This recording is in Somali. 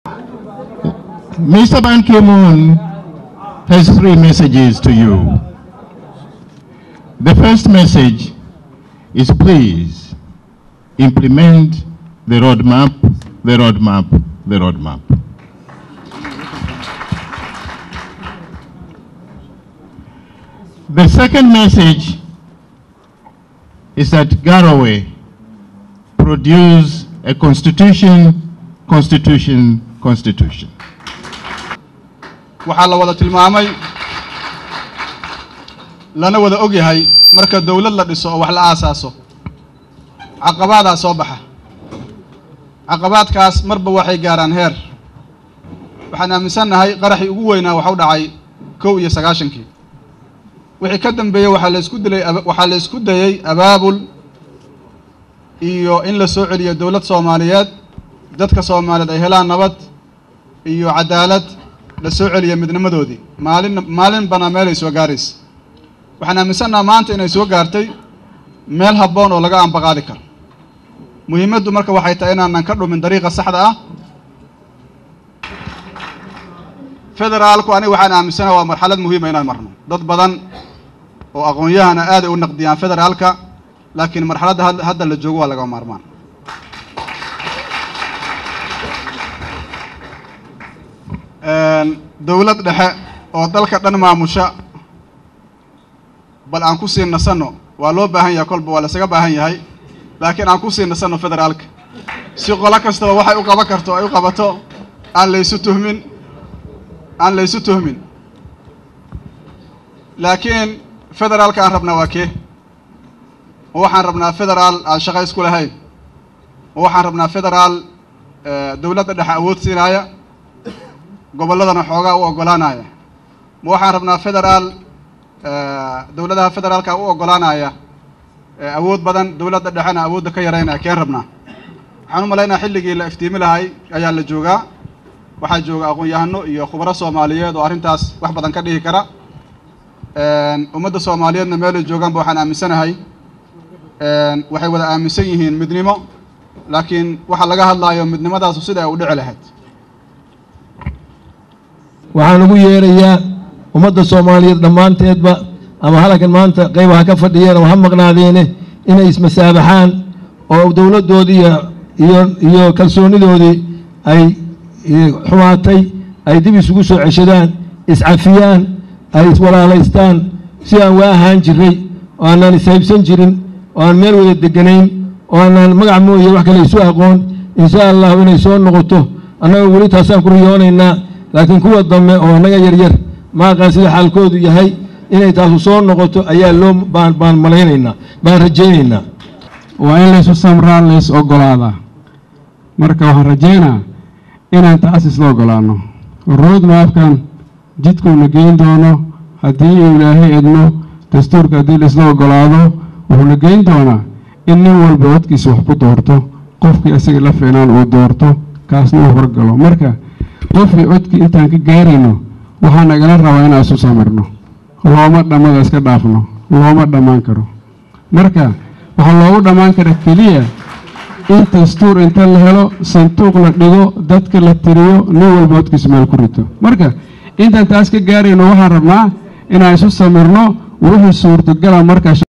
Mr. Ban Ki-moon has three messages to you. The first message is please implement the roadmap, the roadmap, the roadmap. The second message is that Garowe produce a constitution, constitution, constitution. waxaa la wada tilmaamay lana wada og yahay marka dowlad la dhiso oo wax la aasaaso caqabaadaa soo baxa caqabaadkaas marba waxay gaaraan heer waxaan aaminsannahay qaraxii ugu weynaa waxu dhacay kow iyo sagaashankii wixii ka dambeeyey waxaa la isku dilay waxaa la isku dayey abaabul iyo in la soo celiyo dowlad soomaaliyeed dadka soomaaliyeed ay helaan nabad iyo cadaalad la soo celiya midnimadoodii maalin maalin bana meelay soo gaaraysa waxaan aaminsannaha maanta inay soo gaartay meel habboon oo laga ambaqaadi karo muhiimaddu marka waxay tahay inaanan ka dhumin dariiqa saxda ah federaalku aniga waxaan aaminsanaha waa marxalad muhiima inaan marno dad badan oo aqoon-yahana aaday u naqdiyaan federaalka laakiin marxaladda hadda la joogo waa laga maarmaan dowlad dhexe oo dalka dhan maamusha bal aan ku sii nasanno waa loo baahan yahay kolba waa lasaga baahan yahay laakiin aan ku sii nasanno federaalka si qolo kastaba waxay u qaban karto ay u qabato aan laysu tuhmin aan laysu tuhmin laakiin federaalka aan rabnaa waa kee ma waxaan rabnaa federaal aan shaqo isku lahayn ma waxaan rabnaa federaal dowladda dhexe awood siinaaya gobolladana xoogaa u oggolaanaya ma waxaan rabnaa federaal dowladaha federaalka u oggolaanaya awood badan dowladda dhexena awoodda ka yaraynaya keen rabnaa waxaan u malaynaya xilligii la iftiimi lahay ayaa la joogaa waxaa jooga aqoon-yahano iyo khubaro soomaaliyeed oo arrintaas wax badan ka dhihi kara ummadda soomaaliyeedna meelay joogaanba waxaan aaminsanahay waxay wada aaminsan yihiin midnimo laakiin waxaa laga hadlaayo midnimadaasu sida ay u dhici lahayd waxaan ugu yeerayaa ummadda soomaaliyeed dhammaanteedba ama halkan maanta qaybaha ka fadhiyeen ama ha maqnaadeene inay ismasaabaxaan oo dowladdoodii iyo iyo kalsoonidoodii ay xumaatay ay dib isugu soo ceshadaan iscafiyaan ay iswalaalaystaan si aan waa ahaan jiray oo aanaan ishaybsan jirin oo aan meel wada deganayn oo aanaan magac mooye wax kale isu aqoon insha allahu inay soo noqoto annaga weli taasaan ku riyoonaynaa laakiin kuwa dambe oo annaga yaryar maaqaan sida xaalkoodu yahay inay taasu soo noqoto ayaa loo baan baan malaynaynaa baan rajaynaynaa waa in laysu samraa lays oggolaadaa marka waxaan rajaynaa inaan taas isla oggolaanno roodmaafkan jidkuuna geyn doono haddii uu ilaahay edmo dastuurka haddii laisla oggolaado wuxuuna geyn doonaa in nin walba codkiisa wax ku doorto qofkii isaga la fiinaan uu doorto kaasna uu horgalo marka qofkii codkii intaan ka gaarayno waxaa nagala rabaa inaan isu samirno looma dhammada iska dhaafno looma dhammaan karo marka waxaa loogu dhammaan kara keliya in dastuur inta la helo sanduuq la dhigo dadka la tiriyo nin walba codkiisa meel ku rito marka intaan taas ka gaarayno waxaan rabnaa inaan isu samirno wixii suurtogala markaa